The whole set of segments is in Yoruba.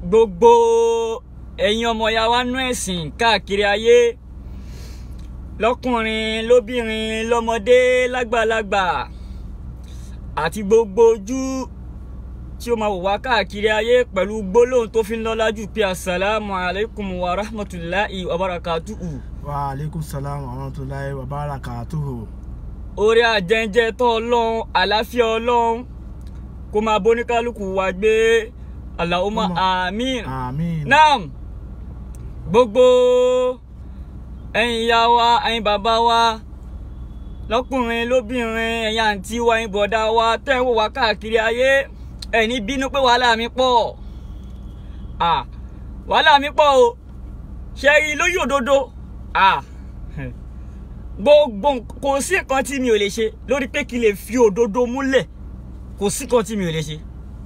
gbogbo ẹ̀yin ọmọ ya wa nú ẹ̀sìn káàkiri ayé lọ́kùnrin lóbìnrin lọ́mọdé lágbàlagbà àti gbogbo ojú tí ó máa wò wá káàkiri ayé pẹ̀lú gbólóhùn tó fi ń lọ́lá jù pé asalaamu alaykum wa rahmatulahi wa barakatuhu. wa aleykum salaam wa rahmatulahi wa barakatuhu. orí àjẹjẹ tó ọlọ́run àlàáfíà ọlọ́run kó máa bóníkálukú wa gbé Allahumma àmín. àmín. naam gbogbo ẹ̀yin ìyá wa ẹ̀yin bàbá wa lọ́kùnrin lóbìnrin ẹ̀yin àǹtí wa ẹ̀yin bọ̀dá wa tẹ́ ń wò wá káàkiri ayé ẹ̀ ní bínú pé wàhálà mi pọ̀ ah wàhálà mi pọ̀ o ṣe rí lóyè òdodo ah gbogbo kò sí nǹkan tí mi ò lè ṣe lórí pé kí n lè fi òdodo múlẹ̀ kò sí nǹkan tí mi ò lè ṣe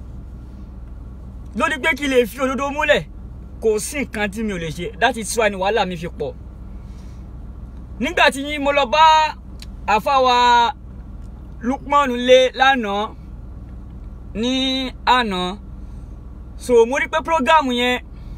lórí pé kí n lè fi òdodo múlẹ̀ kò sí nǹkan tí mi ò lè ṣe that is why ni wàhálà mi fi pọ̀ nígbà tí mo lọ bá àfáwa Lukman lé lánàá ní àná so mo rí pé program yẹn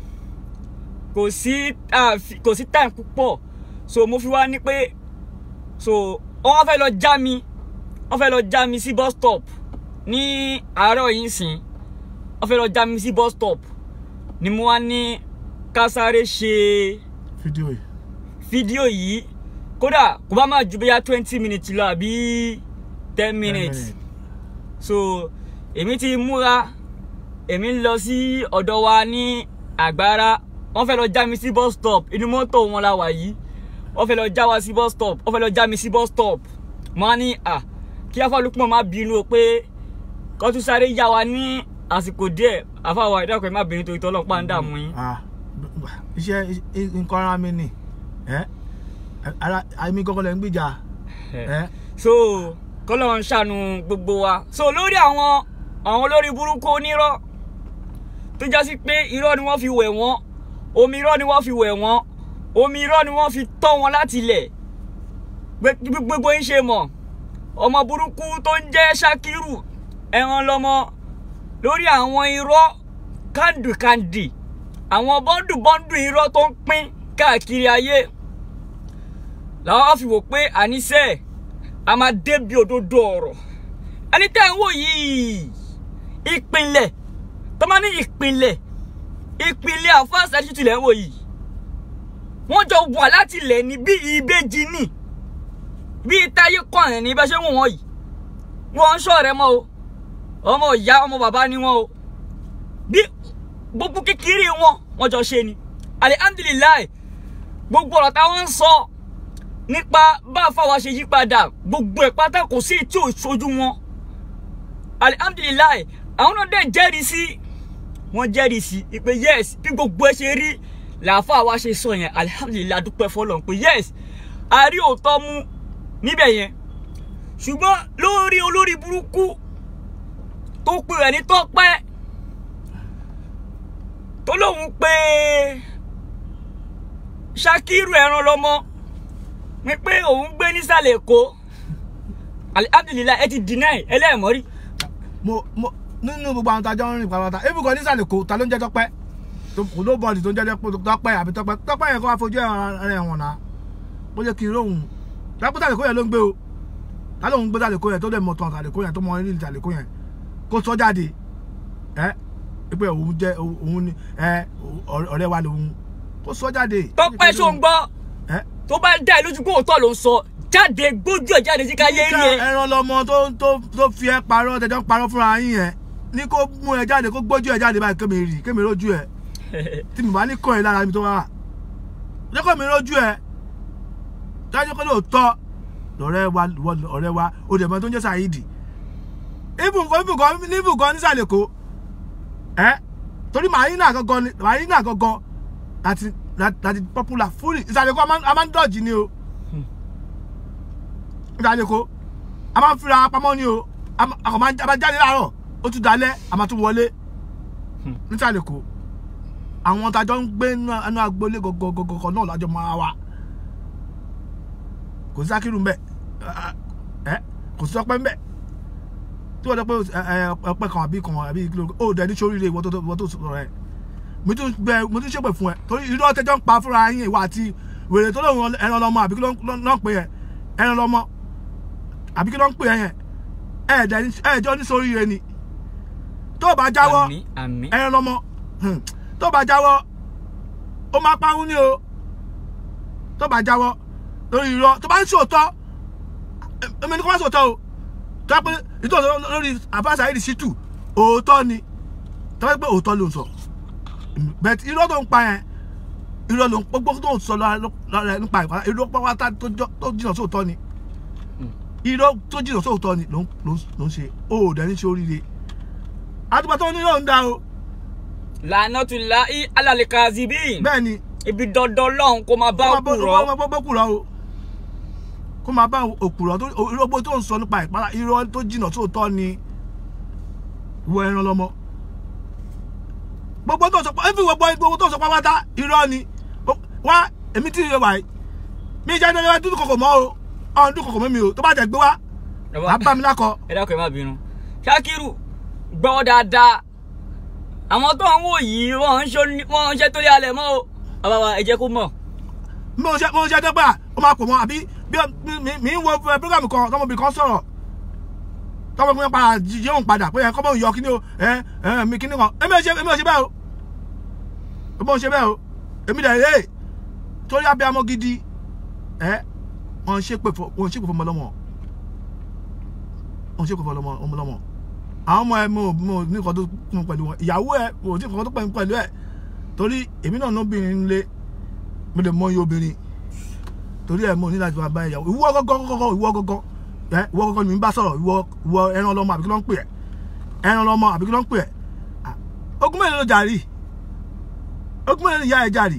kò sí kò sí time púpọ̀ so mo fi wá ní pé so wọ́n fẹ́ lọ já mi wọ́n fẹ́ lọ já mi sí bus stop ní àárọ̀ yìí sìn wọ́n fẹ́ lọ já mi sí bus stop ni mo wá ní ká sáré ṣe fídíò yìí. fídíò yìí kódà kò bá máa ju bóyá twenty minutes lọ àbí ten minutes minutes. so èmi ti múra èmi ń lọ sí ọ̀dọ̀ wa ní àgbára wọ́n fẹ́ lọ já mi sí bus stop inú mọ́tò wọn la wà yìí wọ́n fẹ́ lọ já wa sí bus stop wọ́n fẹ́ lọ já mi sí bus stop mo á ní à kí afọlùpọ̀ má bínú o pé kó tún sáré yá wa ní àsìkò díẹ̀ àfàwọ̀ ìdákọ̀ ẹ̀ má bínú torí tọ́lọ́pàá ń dààmú yín. Ah, b- b- iṣẹ́ i- nǹkan ara mi ni ẹ́ ara àmì kọ́kọ́ lẹ́ ń gbìjà ẹ́ so kọ́lọ́ ń ṣàánú gbogbo wa so lórí àwọn àwọn olórí burúkú onírọ́ tó já sí pé irọ́ ni wọ́n fi wẹ̀ wọ́n omi irọ́ ni wọ́n fi wẹ̀ wọ́n omi irọ́ ni wọ́n fi tọ́ wọn láti ilẹ̀ Gbé- gbé- gbogbo yín ṣe mọ̀ ọmọ burúkú tó ń jẹ́ Ṣakiru ẹran lọ́mọ lórí àwọn irọ́ kàndùkàndì àwọn bọ́ndù-bọ́ndù irọ́ tó ń pín káàkiri ayé làwọn á fi wò pé àníṣe a máa débi òdodo ọ̀rọ̀ ẹni tẹ́ ń wò yìí ìpínlẹ̀ tó máa ní ìpínlẹ̀ ìpínlẹ̀ àfáàsì àti tìlẹ̀ ń wò yìí wọ́n jọ wà láti ilẹ̀ ní bí ìbejì ní bí táyé kọ̀ọ̀rìn ní bẹ́ẹ̀ ṣe ń wò wọ́n yìí wọ́n ń ṣọ̀rẹ́ mọ́ o ọmọ ìyá ọmọ bàbá ni wọ́n o bí gbogbo kékeré wọn wọ́n jọ ṣe ni alihamdulilayi gbogbo ọ̀rọ̀ táwọn ń sọ nípa bá a fáwa ṣe yí padà gbogbo ẹ̀ pátá kò sí tí ò ṣojú wọn alihamdulilayi àwọn náà dẹ̀ jẹ́rìí sí wọ́n jẹ́rìí sí pé yes bí gbogbo ẹ ṣe rí làáfà wa ṣe sọ yẹn alihamdulilayi dúpẹ́ fọlọ́n pé yes a rí òótọ́ mú níbẹ̀ yẹn ṣùgbọ́n lórí olórí burúkú tó pè rẹ̀ ní tọ́pẹ́ tó lóun pé Ṣakiru ẹran lọmọ mi pé òun gbé nísàlẹ̀ èkó alihamdulilayi ẹ ti deny ẹlẹ́ẹ̀mọ́rí mo mo nínú gbogbo àwọn tajọ́ ń rìn pàápàá ebùkọ́ nísàlẹ̀ kò ta ló ń jẹ́ tọ́pẹ́ tó- kò ló bọ́ọ̀lì tó ń jẹ́ tọ́pẹ́ àbí tọ́pẹ́ tọ́pẹ́ yẹn kó wá fojú ẹ̀rọ ẹ̀wọ̀n náà ó jẹ́ kí n róhùn lápútà lè kó yẹn ló ń gbé o ta ló ń gbé tàlẹ́kó yẹn tó lè mọ̀ tán tàlẹ́kó yẹn tó mọ orí tàlẹ́kó yẹn kó sọ jáde ẹ pé òun jẹ́ òun ni ẹ ọ̀rẹ́ wa lòun kó sọ jáde. tọ́pẹ́ ṣó ń gbọ́ ẹ tó bá dá ẹ lójú pé òótọ́ ló ń sọ jáde gbójú ẹ̀ jáde sí káyé rí ẹ. ẹran lọmọ tó tó tó fi ẹ parọ́ tẹjọ́ ń parọ́ fúnra yín yẹn ní kó mú ẹ jáde kó gbójú ẹ jáde báyìí kémi rí kémi rójú ẹ tí mi bá ní kọ́ ẹ lára mi tó wá jẹ́ kó mi rójú ẹ dájú kó lóòótọ́ lọ́rẹ́ wa wọ- ọ̀rẹ́ wa ó dẹ̀ mọ́ tó ń jẹ́ Saheed ibùkọ́ ibùkọ́ níbùkọ́ nísàlẹ̀ kó ẹ torí marina gangan ni marina gangan láti láti popular fully ìsàlẹ̀ kó a máa ń- a máa ń dọ̀jì ni o ìsàlẹ̀ kó a máa ń fira pamọ́ ni o a máa a kàn máa ń- a máa jáde láàárọ̀ ó tún dalẹ̀ a máa tún wọlé nísàlẹ̀ kó àwọn tajọ ń gbé inú agboolé gọgọgọgọ náà lájọ máa wà kò sí Sakiru mbẹ ẹ kò sí ọpẹ mbẹ tí wọ́n dẹ́ pé ẹ, ẹ, ọpẹ kan àbí kan àbí kí ló ó dẹ̀ ní sóríire ìwọ tó ìwọ tó sọ̀rọ̀ ẹ mo tún gbẹ mo tún ṣépè fún ẹ torí irọ́ tẹjọ́ ń pa fúnra yín ìwà àti wèrè tó lóun ẹran lọmọ àbí kí ló ń ló ń pè ẹ ẹran lọmọ àbí kí ló ń pè ẹ yẹn ẹ̀ẹ́dẹ̀ ẹ̀ẹ́dẹ̀ oníṣòríire ni tó o bá jáwọ́ àmì àmì ẹran lọmọ hmm, tó o bá jáwọ́ ó máa parun ní o tó o bá jáwọ́ lórí irọ́ tó bá ń ṣòótọ́ èmi ní kó má ṣòótọ́ o tó bá pé ìtòsọ lórí àbáṣà yìí ṣìtù òótọ́ ni tó bá pé òótọ́ ló ń sọ bẹ́ẹ̀ tí irọ́ tó ń pa yẹn irọ́ ló ń gbogbo tó ń sọ lára ẹ̀ nípa ìpàdé irọ́ pátá tó jọ- tó jìnnà sóòótọ́ ni irọ́ tó jìnnà sóòótọ́ ni ló ń- ló ń- ló ń ṣe ó ò dẹ̀ ní ṣe oríire àtúbọ̀ tó ní irọ́ ń da o lànà tún la í alàlẹ́ kazibi bẹ́ẹ̀ ni ibi dandan lọ́hùn kó máa bá kó òkú máa rọ bọ́ bọ́ kúrọ̀ o kó máa bá òkúrọ̀ tó irọ́ gbogbo tó ń sọ nípa ìpara irọ́ tó jìnnà sóòótọ́ ni wọ ẹran lọ́mọ gbogbo tó sọ pé ẹbí gbogbo gbogbo tó sọ pé wáta irọ́ ni wá èmi tí ìrẹwà yìí mi jẹ́ ẹni ẹni dúdú kòkò mọ́ o ọ̀hún dúdú kòkò mọ́ mi o tó bá jẹ́ gbé wá wàá bá mi lákọ ẹ dákun ẹ má bínú Ṣakiru gbọ́ dáadáa àwọn tó ń wò yìí wọ́n ń ṣe wọ́n ń ṣe torí alẹ̀ mọ́ o bàbá wa ẹ jẹ́ kó mọ̀ mi ò ṣe mi ò ṣe dẹ́gbà ó máa pò mọ́ àbí bí mi mi ń wo program kan tọmọbìnrin kan sọ̀rọ̀ tọmọbìnrin padà yóò padà pé ẹ kọ́ bọ́ yọ kíní o ẹ ẹ mi kíní kan èmi ò ṣe èmi ò ṣe bẹ́ẹ̀ o èmi ò ṣe bẹ́ẹ̀ o èmi dẹ̀ rèé torí abiyamọ gidi ẹ wọn ṣe pè fọ wọn ṣe pè fọ ọmọlọmọ wọn ṣe pè fọ ọmọlọmọ àwọn ọmọ ẹ mo mo ní nǹkan tó kún pẹ̀lú wọn ìyàwó ẹ mo ní nǹkan tó pẹ̀lú pẹ̀lú ẹ torí èmi náà lóbìnrin lé mo lè mọ iye obìnrin torí ẹ mo ní láti máa bá ìyàwó ìwọ gọgọ gọgọ ìwọ gọgọ ẹ ìwọ gọgọ ni mi ń bá sọ̀rọ̀ ìwọ ìwọ ẹran ọlọmọ àbí kí ló ń pè ẹ ẹran ọlọmọ àbí kí ló ń pè ẹ Ah, ogún mélòó ló jàrí ogún mélòó ni ìyá ẹ jàrí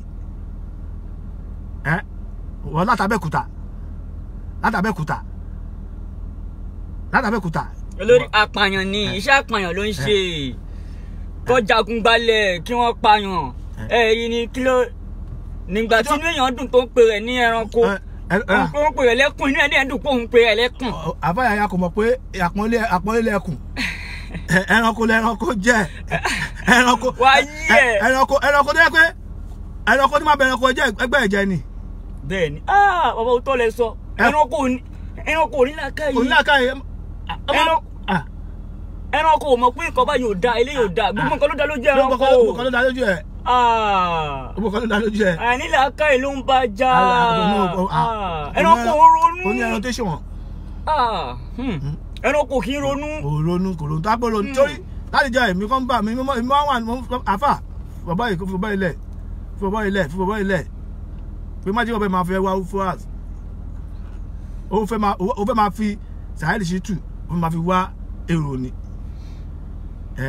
ẹ wọ látàbẹ́kúta látàbẹ́kúta látàbẹ́kúta olórí apààyàn ni iṣẹ́ apààyàn ló ń ṣe kọjagun gbalẹ̀ kí wọ́n pààyàn ẹ yìí ni kí ló nígbà tí inú èèyàn dùn tó ń pè rẹ̀ ní ẹranko ẹ ẹ ẹ ó ń pè rẹ̀ lẹ́kùn inú ẹ̀ ní ẹ̀dùn pé òun pè rẹ̀ lẹ́kùn àbáyà ya kò mọ̀ pé àpọ́nlé àpọ́nlé lẹ́kùn Ẹ- ẹranko lẹ́ranko jẹ́ ẹranko Wá yí ẹ̀. ẹ- ẹranko ẹranko tó yẹ pé ẹranko tí máa bẹ ẹranko jẹ́ ẹgbẹ́ ẹ̀jẹ̀ ni bẹ́ẹ̀ ni ah bàbá òótọ́ lẹ sọ Ẹ- ẹranko ò ní ẹranko ò ní làákàyè onílàkàyè Ẹran- ẹranko ò mọ̀ pé nǹkan báyìí ò da eléyìí ò da gbogbo nǹkan ló da lójú ẹranko gbogbo kan ló dá lójú ẹ ah gbogbo kan ló dá lójú ẹ. àní làákàyè ló ń bá jà Ah, ẹranko ò ronú ó ní ẹran tó ṣe wọn Ah, hmm. ẹranko kì í ronú kò ronú kò ronú tábò ronú torí láti jẹ èmi kan bá mi mi máa wà ní àfà bàbá yìí kò fi bàbá yìí lẹ̀ fi bàbá yìí lẹ̀ fi bàbá yìí lẹ̀ pé má jẹ́ bàbá yìí máa fẹ́ wá fúras ó fẹ́ máa ó fẹ́ máa fi Saheed Shittu ó fẹ́ máa fi wá èrò ni ẹ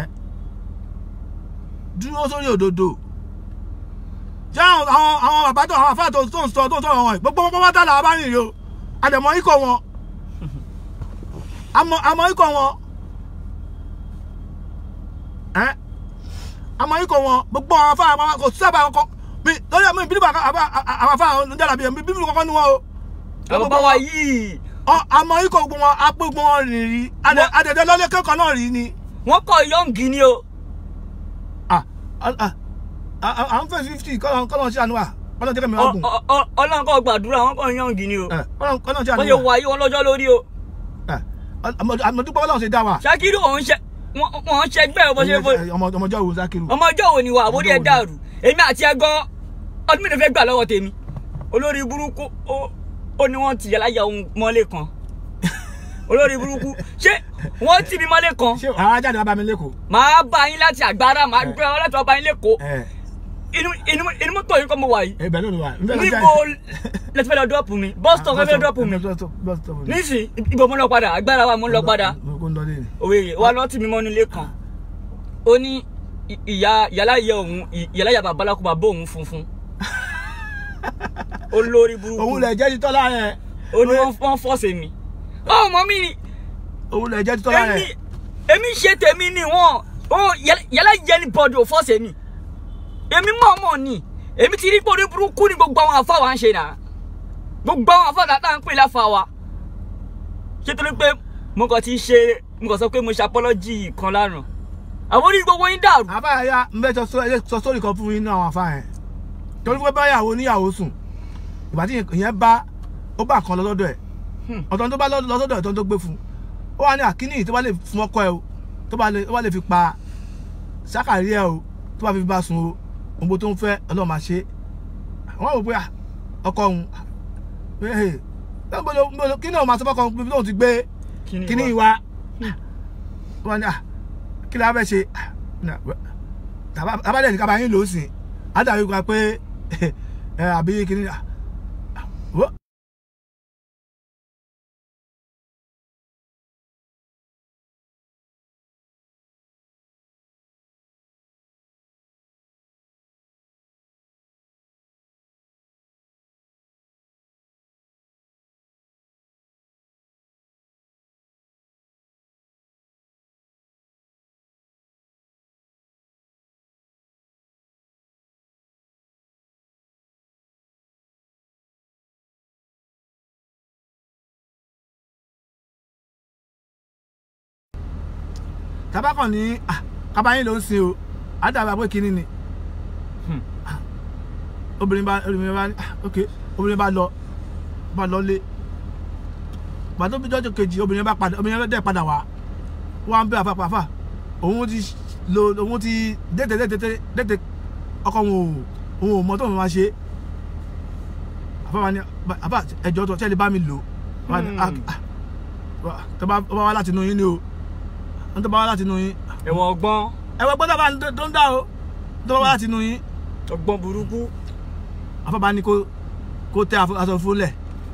dúró sórí òdodo jẹ́ àwọn àwọn àwọn bàbá tó àwọn àfáà tó tó ń sọ tó ń sọ̀rọ̀ wọn yìí gbogbo wọn pátá làwọn bá rìn yìí o àdèmọ̀ ikọ̀ wọn àmọ́ àmọ́ ikọ̀ wọn ẹ́ àmọ́ ikọ̀ wọn gbogbo àwọn afá àwọn kò sábà kọ́ mi lórí àmọ́ ìbílẹ̀ àwọn afá àwọn onídàlà bíi ẹ̀mí bíbélì kọ́kọ́ ni wọn o. àwọn bá wa yìí Ọ- àmọ́ ikọ̀ gbogbo wọn apé gbogbo wọn rìn rí Adẹ- adẹ̀dẹ̀ lọ́lé kẹ́kọ̀ọ́ náà rí ni. wọ́n kọ́ yọǹgì ni o Ah, ah, ah, ah, ah, à ń fẹ́ fifty kọ́lọ̀ kọ́lọ̀ sí àánú wa kọ́lọ̀ jẹ́ kẹ́mi Ọ- ọ̀gùn ọ- ọ- Ọlọ́run kọ́ gbàdúrà wọ́n kọ́ yọǹgì ni o kọ́lọ̀ sí wọ́n àánú ṣe wa wà yí wọn lọ́jọ́ lórí o àmọ̀dúpọ̀ ọlọ́run ṣe dá wa. Ṣakiru òun ṣe wọ́n wọ́n ṣe gbẹ́ ọmọ ṣe fo ọmọ ọmọjọ́ wo Zakiru. ọmọ ọjọ́ wo ni wà àbórí ẹ̀ dàrú èmi àti ẹ gan ọdún mélòó fẹ́ gbà lọ́wọ́ tèmi olórí burúkú ó ó ní wọ́n ti yàrá ya ohun mọ́lé kan olórí burúkú ṣé wọ́n tì mí mọ́lé kan ṣé àwọn ajáde wa bá mi lẹ́kọ̀ọ́. màá bá yín láti àgbára màá gbé ọ láti ọba yín lẹ́kọ̀ọ́ ẹ inú inú inú mọ́tò yìí kọ́ mo wà yìí ẹ bẹ̀ lónìí wa. níbo lẹ́tí fẹ́ lọ dọ́ọ̀pù mi bus stop fẹ́ dọ́ọ̀pù mi nísì ibo mo lọ padà agbára wa mo lọ padà kó ń lọ lé ni. òwe wa lọ tì mí mọ́ nílé kan ó ní ì- ìyá yàrá ìyá òun ì- yàrá ìyá bàbá alákùbà bó òun funfun olórí burúkú òun lè jẹ́ títọ́ lára ẹ̀. ó ní wọ́n wọ́n fọ́ọ̀sì mi ọmọ mi ni òun lè jẹ́ títọ́ lára èmi ẹ̀. èmi ṣe tèmi ni wọn ó yàrá ìyá ní bọ́ọ̀dù ò fọ́ọ̀sì mi èmi mọ̀ mọ̀ ni èmi ti rí pé orí burúkú ni gbogbo àwọn àfa wa ń ṣe náà gbogbo àwọn àfa tá à ń pè láfa wa ṣé torí pé mo kàn ti ṣe mo kàn sọ pé mo ṣe apọ́lọ́jì kan lánàá àwọn orí gbogbo yín dàrú. àbáyá ń bẹ sọ ẹ sọ sórí kan fún yín náà àwọn afá yẹn torí pé báyàwó níyàwó sùn ìgbà tí ìyẹn bá ó bá kan lọ́dọ̀ ẹ̀ Hmm. ọ̀tọ̀ tó bá lọ lọ́dọ̀ ẹ̀ tó tó gbé fún ó wà ní àkíní tó bá lè fún ọkọ ẹ o tó bá lè tó bá lè fi pa sákàrí ẹ o tó bá fi bá sùn o ohun tó ń fẹ́ ọlọ́run máa ṣe wọ́n wò pé à, ọkọ òun ẹ̀ ẹ̀ kí ni òun máa sọ fọ́kọ òun pé tóun ti gbé kíní ìwà wọn ni ah kí la fẹ́ ṣe abájẹ́ ní kábàáyín ló sìn ádàbí gba pé ẹ àbí kíní ah, ah, wo. tabakàn ní ah, kábàáyín ló ń sin o ádàbí pé kíní ni Hmm. Ah, obìnrin bá obìnrin bá ní ah, ok obìnrin bá lọ bá lọ lé gbàtó bí jọjọ kejì obìnrin bá padà obìnrin dẹ̀ padà wá wá ń bẹ àfàpàfà òun ti lo òun ti dẹ́tẹ̀ dẹ́tẹ̀ dẹ́tẹ̀ ọkọ òun ò òun ò mọ tó òun máa ṣe àfà wa ni àfà ẹjọ́ tó ṣẹlẹ̀ bá mi lò wá ní, ah, ah, wá- tó bá tó bá wá láti inú yín ni o wọ́n tó bá wá láti inú yín ẹ̀wọ̀n ọgbọ́n ẹ̀wọ̀n gbọ́dọ̀ bá tó ń dá o tó bá wá láti inú yín ọgbọ́n burúkú. àfàbá ní kó kó tẹ àfọ- aṣọ fúnlẹ̀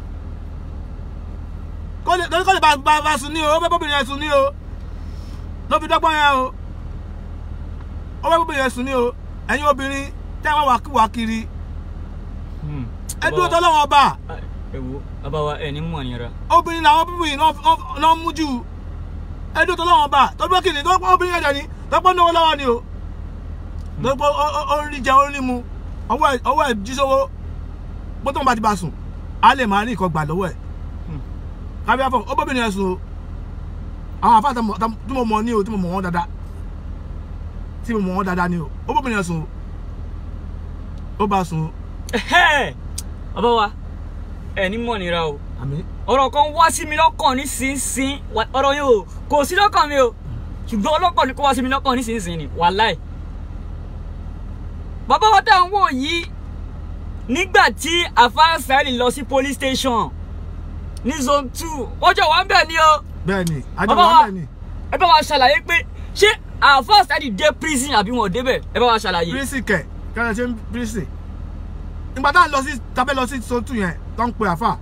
kó lè kó lè bá bá bá sùn ní o ó fẹ́ bóbìnrin yẹn sùn ní o ló fi dọ́gbọ́n yẹn o ó fẹ́ bóbìnrin yẹn sùn ní o ẹ̀yin obìnrin tẹ́ wọ́n wà wà kiri Hmm. ẹ dúró tọ́ lọ́wọ́ ọba Ah, ẹ wo bàbá wa ẹ ní mọ̀ nira. obìnrin làwọn bíbí yìí náà- náà ń mú jù ẹ dúró tọ́ lọ́wọ́ ọba tọ́jú kìnnì tó pọ́n obìnrin yẹn dẹ̀ ní tọ́pọ́ náwó lọ́wọ́ ni o lọ́pọ̀ ó ń rí jẹ ó ń rí mu ọwọ́ ẹ̀ ọwọ́ ẹ̀ jí sówó bó tó ń bá ti bá sùn á lè máa rí nǹkan gbà lọ́wọ́ ẹ̀ Hmm. kábíyá fún ọ bóbìnrin yẹn sùn o àwọn àfáà tó mọ- tó- tí mo mọ ní o tí mo mọ wọn dáadáa tí mo mọ wọn dáadáa ní o ó bóbìnrin yẹn sùn o ó bá sùn o Ẹhẹ́! bàbá wa ẹ ní mọ̀ nira o. àmì ọ̀rọ̀ kan wá sí mi lọ́kàn nísinsìn Wà- ọ̀rọ̀ yẹn o kò sí lọ́kàn mi o ṣùgbọ́n ọlọ́kàn ni kó wá sí mi lọ́kàn nísinsìn ni wàláì. bàbá wa tá à ń wò yìí nígbà tí àfáà sáyẹ́lì lọ sí police station ní zone two ọjọ́ wa ń bẹ̀ ni o bẹ́ẹ̀ ni àjọ bàbá wọn wa bẹ́ẹ̀ ni ẹ bá wa ṣàlàyé pé ṣé àfáà sáyẹ́lì dé prison àbí wọn ò débẹ̀ ẹ bá wa ṣàlàyé. pírísì kẹ kẹrẹ ṣe ń pírísì ìgbà tá à ń lọ sí tabẹ́ lọ sí sotu yẹn tó ń pe àfà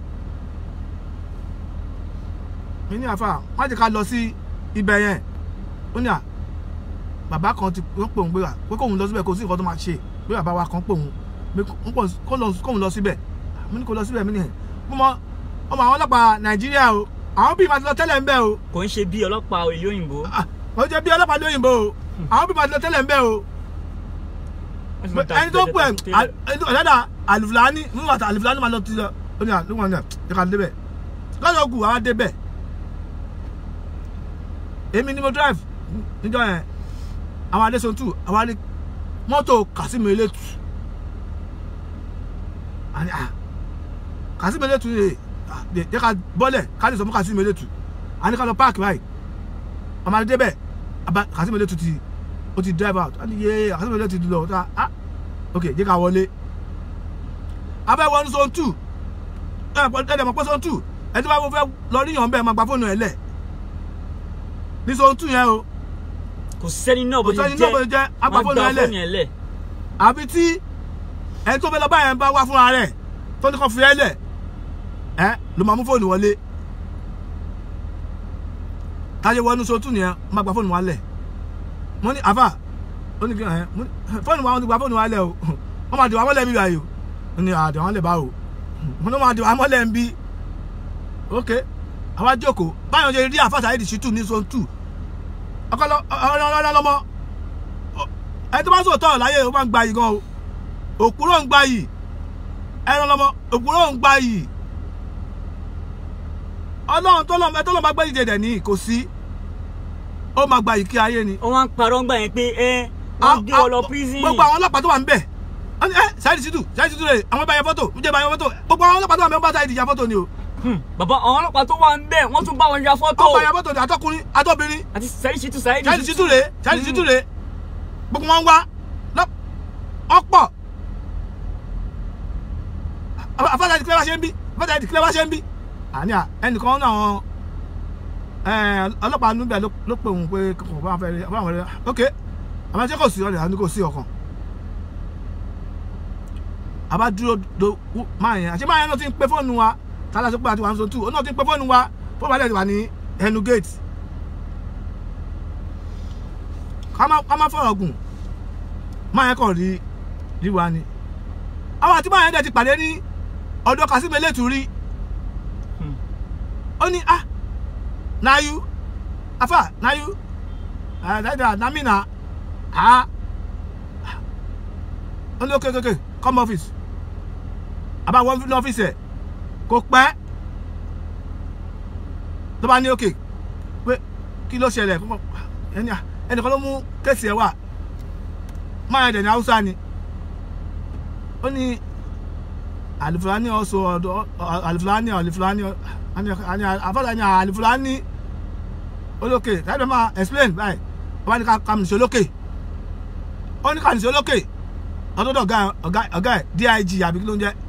mi ní àfà má jẹ́ ká lọ sí ibẹ̀ yẹn ó ní à bàbá kan ti ó pè òun pé à pé kóun lọ síbẹ̀ kó sí nǹkan tó máa ṣe pé bàbá wa kan pè òun pé kó- kó- kó lọ- kóun lọ síbẹ̀ mi ní kó lọ síbẹ̀ mi ní ẹ̀ mo mọ ọmọ àwọn ọlọ́pàá nàìjíríà o àwọn bíi màtí lọ tẹ́lẹ̀ ń bẹ̀ o kò ń ṣe bí ọlọ́pàá ìlú òyìnbó. Ah, ó jẹ́ bí ọlọ́pàá lóyìnbó o àwọn bíi màtí lọ tẹ́lẹ̀ ń bẹ̀ o ẹni tó pè ọ̀dàdà àlùfáàní nígbà tí àlùfáàní máa lọ ti lọ ó ní àlùfáàní náà ẹ ká débẹ̀ lọ́dọ̀ kù àwa débẹ̀ èmi ni mo drive níjọ́ yẹn àwọn adéṣon tù àwa ní mọ́tò Kasim elétu àní à Kasim elétu yẹ jẹ́ ká bọ́lẹ̀ ká lè sọ fún Kasim elétu àní ká lọ páàkì báyìí ọmọ adé débẹ̀ àbá Kasim elétu ti ó ti drive out àní yé Kasim elétu ti lọ ọ̀tá ah ok jẹ́ ká wọlé abẹ́ one zone two ẹ̀ ẹ̀ mọ̀ pé zone two ẹ̀ tí wọ́n fẹ́ lọ ríyàn bẹ́ẹ̀ máa gba fóònù ẹ̀ lẹ̀ ní zone two yẹn o kò sẹ́ni náà bó kò ṣe sẹ́ni náà bó ṣe jẹ́ wọ́n agbáfóònù gba ẹ̀ lẹ̀ fóònù ẹ̀ lẹ̀. àbí tí ẹni tó fẹ́ lọ báyẹn bá wá fúnra rẹ̀ tó ní kàn fi ẹ́ lẹ̀ ẹ́ ló máa mú fóònù wọlé táyé wọnú zone two nìyẹn máa gba fóònù wa lẹ̀ mo ní àfà ó ní kí ẹ mo ní fóònù wa wọn ti gba fóònù wa lẹ̀ o wọ́n máa dìwà mọ́lẹ̀ mi báyìí o ó ní àdìwà mọ́lẹ̀ báwo mo ní wọ́n máa dìwà mọ́lẹ̀ ń bí ok àwa jókòó báyọ̀ ṣe rí àfà Saheed Shittu ní zone two ọkọlọ ọlọlọmọ ẹni tó bá sòótọ́ láyé ó máa ń gba yìí gan o òkúrò ń gba yìí ẹran lọmọ òkúrò ń gba yìí ọlọ́run tó lọ́mọ ẹ tó lọ́mọ bá gbé ìdè dẹ̀ ní kò sí ó máa gba ìkí ayé ni. wọ́n wá ń parọ́ ń gbà yẹn pé ẹ wọ́n gbé ọ lọ prison. gbogbo àwọn ọlọ́pàá tó wà ń bẹ̀ wọ́n ní ẹ Saheed Shittu Saheed Shittu rẹ̀ àwọn bá yẹ fọ́tò ń jẹ́ bá yẹ fọ́tò gbogbo àwọn ọlọ́pàá tó wà ń bẹ̀ wọ́n bá Saheed ya fọ́tò ni o. Hmm, bàbá àwọn ọlọ́pàá tó wà ń bẹ̀ wọ́n tún bá wọn ya fọ́tò. wọ́n bá ya fọ́tò ni àtọkùnrin àtọbìnrin àti Saheed Shittu Saheed Saheed Shittu rẹ̀ Saheed Shittu rẹ̀ gbogbo wọn wá lọ- ọ̀pọ̀ afáàlà ìdílé wá ṣe ń bí afáàlà ìdílé wá ṣe ń bí àní à ẹnìkan náà àwọn ọlọ́pàá níbẹ̀ ló- ló pè òun pé kò bá wọn fẹ́ rí bá wọn rí ok àwọn ẹjẹ́ kò sí ọ̀rẹ́ àní kò sí ọkàn àbá dúró do máa yẹn àṣẹ máa yẹn náà ti ń pe fóònù wa tálá tó pé àti wà ń so tù ó náà ti ń pe fóònù wa fóònù wa dẹ̀ ti wà ní ẹnu gate ká má ká má fọ̀rọ̀ gùn máa yẹn kàn rí rí wa ni àwọn àti máa yẹn dẹ̀ ti pàdé ní ọ̀dọ̀ Kasim elétù rí Hmm. ó ní ah na you afa na you ah dada na me na ah ó ní okay okay okay come office àbá wọn ní ọ́fíìsì ẹ̀ kò pẹ́ ló bá ní okay pé kí ló ṣẹlẹ̀ kó mọ̀ ẹni à ẹnìkan ló mú kéèsì ẹ̀ wá máa yẹn dẹ̀ ní haúsá ni ó ní alifulani ọsọ ọdọ alifulani alifulani ani afọlá ni alifulani olókè tàbí máa explain báyìí wọ́n ní ká kàmìsí olókè ó ní kàmìsí olókè ọdọdọ ọgá ọgá ọgá ẹ dig àbí kí ló ń jẹ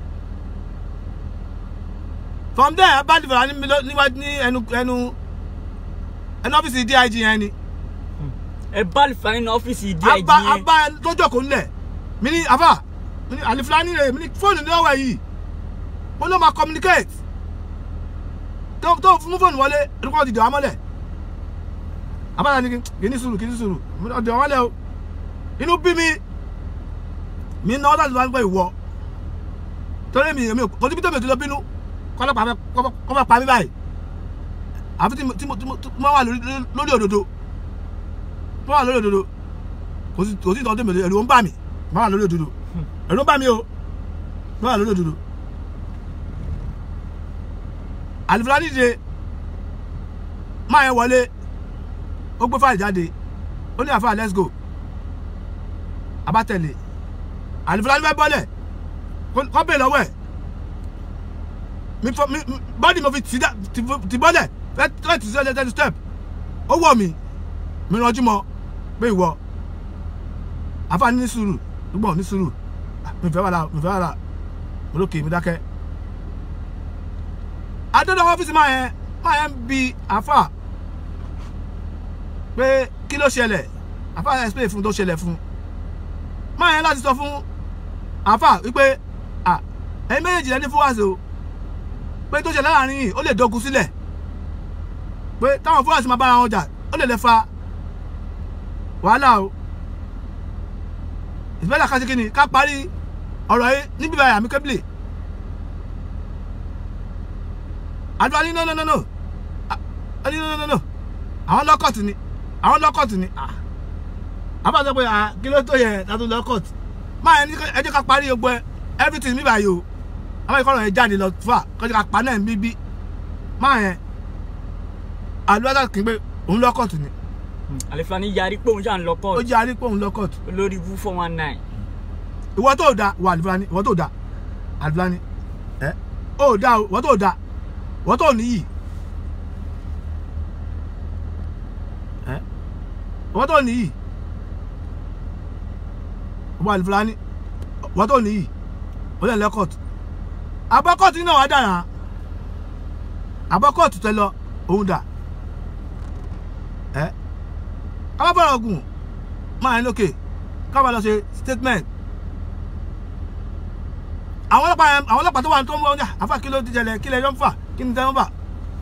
from there bá alifulani mi lọ níwájú ní ẹnu ẹnu ẹnu ọ́fíìsì dig yẹn ni ẹ bá Alifani ní ọ́fíìsì díẹ̀ abá díẹ̀ abá tó jókòó ńlẹ̀ mi ní afa mi ní alifulani rẹ mi ní fóònù ní ọwọ́ yìí mo ló máa communicate tó tó mú fóònù wọlé orúkọ ti dè wá mọ́lẹ̀ abáyá ni kì í ní sùúrù kì í ní sùúrù mo ní ọdẹ wọn lẹ o inú bí mi mi náà láti wá gbọ́ ìwọ torí mi èmi kò síbi tó mi ò ti lọ bínú kọ́lọ́pàá fẹ́ kọ́ fẹ́ pa mí báyìí àfi tí mo tí mo tí mo tí mo wà lórí lórí òdodo mo wà lórí òdodo kò sí kò sí ìtọ́jú mi ẹ̀rù ń bà mí mo wà lórí òdodo ẹ̀rù ń bà mí o mo wà lórí òdodo àlùfáàní dìde máa yẹn wọlé ó gbé fáìlì jáde ó ní àfáà let's go abátẹ̀lé àlùfáàní fẹ́ bọ́lẹ̀ kọ́ bẹ́ẹ̀ lọ́wọ́ ẹ̀ mi fọ mi mi- bọ́dì mo fi tì dá- tì fo- tì bọ́lẹ̀ fẹ́ fẹ́ tì sí ọjọ́ thirty step ó wọ̀ mí mi rànjú mọ́ pé ìwọ àfáà ní sùúrù gbọ́n ní sùúrù Ah, mi fẹ́ wàhálà mi fẹ́ wàhálà mo lókè mi dákẹ́ adọ́dọ̀ ọ́fíìsì máa yẹn máa yẹn bi àfà pé kí ló ṣẹlẹ̀ àfà yẹn explain fún tó ṣẹlẹ̀ fún máa yẹn láti sọ fún àfà wípé à ẹ̀yin méjèèjì lẹ́ni fún wáṣọ pé tó ṣẹlẹ̀ láàrin yìí ó lè dógun sílẹ̀ pé táwọn fúlàṣì máa bára wọn jà ó lè lè fa wàhálà o ìfẹ́lẹ̀ ká ṣe kí ni ká parí ọ̀rọ̀ yìí níbi báyìí àmì kébìlì àdúrà ní no no no no Ah, ní no no no no àwọn lọ́kọ̀tì ni àwọn lọ́kọ̀tì ni Ah. àbá sọ pé ah, kí ló tó yẹ tàbí lọ́kọ̀tì máa ẹni ẹ jẹ́ ká parí gbogbo ẹ everything mi báyìí o àwọn ìkọlọ̀ yẹn jáde lọ fà kọjá ká pa náà bíbí máa yẹn àdúrà kì í pé òun lọ́kọ̀tì ni Hmm, Alifani yarí pé òun ṣà ń lọ ó kọ́ọ̀tù jẹ́ àrí pé òun lọ́kọ̀tì olórí bú four one nine ìwọ tó da wà àlùfáàní ìwọ tó da àlùfáàní ẹ ó da o ìwọ tó da ìwọ tó níyì ẹ ìwọ tó níyì ìwọ àlùfáàní ìwọ tó níyì ó lè lẹ́kọ̀tù abọ́kọ̀tù náà wà dára abọ́kọ̀tù tẹ lọ òun dà ẹ kábàbọ̀rọ̀ gùn máa ń lókè kábà lọ ṣe statement àwọn ọlọ́pàá yẹn àwọn ọlọ́pàá tó wà tó ń bọ̀ ọ́nà àfà kí ló ti jẹlẹ̀ kí lè yọ ń fà kí ni tẹ́ ń fà